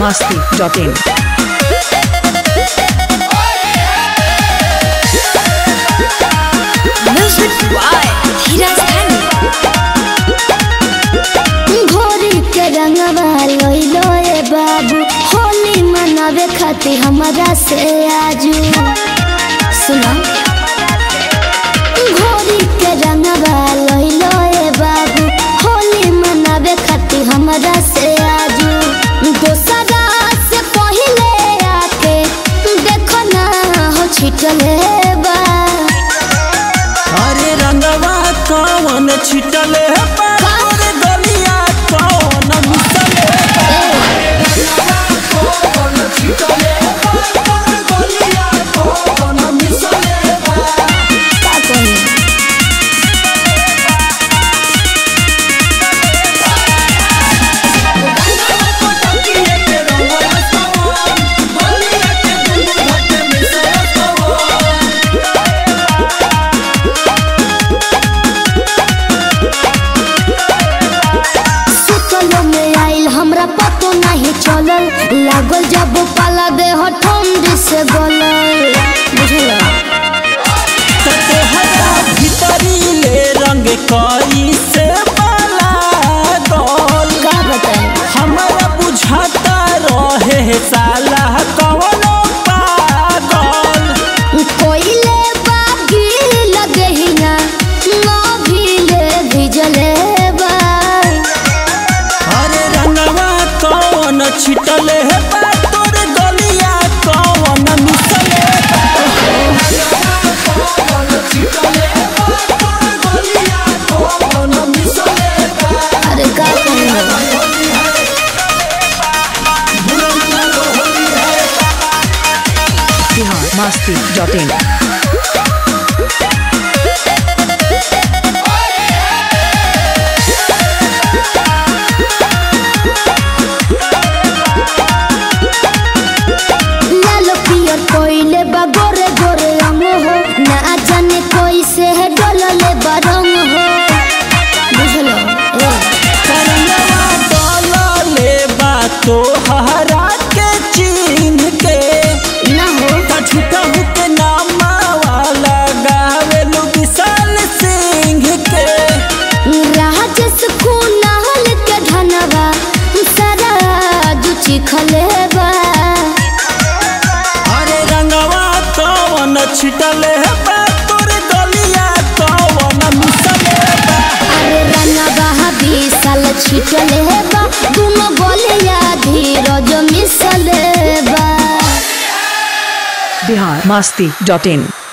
masti.in. Music by Hiraz Khani. घोरी के रंगवा लइलो ए बाबू होली मनावे खातिर हमरा से आजू सुना घोरी के रंगवा लइलो ए बाबू होली मनावे खातिर हमरा से आजू दोसरा से पहिले आके देखो ना हो छिटले बा अरे रंगवा कौन छिटले बा? तोरे गलिया कौन मिसले बा? का कही सुतलो में आइल हमरा पतो नहीं चलल लागल जब पाला दे हो ठंडी से गलल बुझला त तोहरा भीतरी ले रंग कई से बाला गल का बताए हमरा बुझाता रहे साला कवनो पागल कोइले बागी लगे ही ना ना भीले भिजले बा अरे रंगवा कौन छिटले बा? तोरे गलिया कौन मिसले बा? अरे का कही Bihar masti.in. लाल पियर कोइले बा गोरे गोरे रंग हो ना जाने कोई से है डोलले बा रंग हो बुझलो ए करंगवा डोलले बा तोहरा के चिन्ह के ना हो त झूठा के नामावा लगावेलु विशाल सिंह के राजस कुनाल के धनवा सारा जुची खलेबा अरे रंगवा कौन छिटले बा तोरे गलिया कौन मिसले बा अरे रंगवा विशाल छिटलेबा दुनो गलिया धीरज मिसलेबा Bihar masti.in.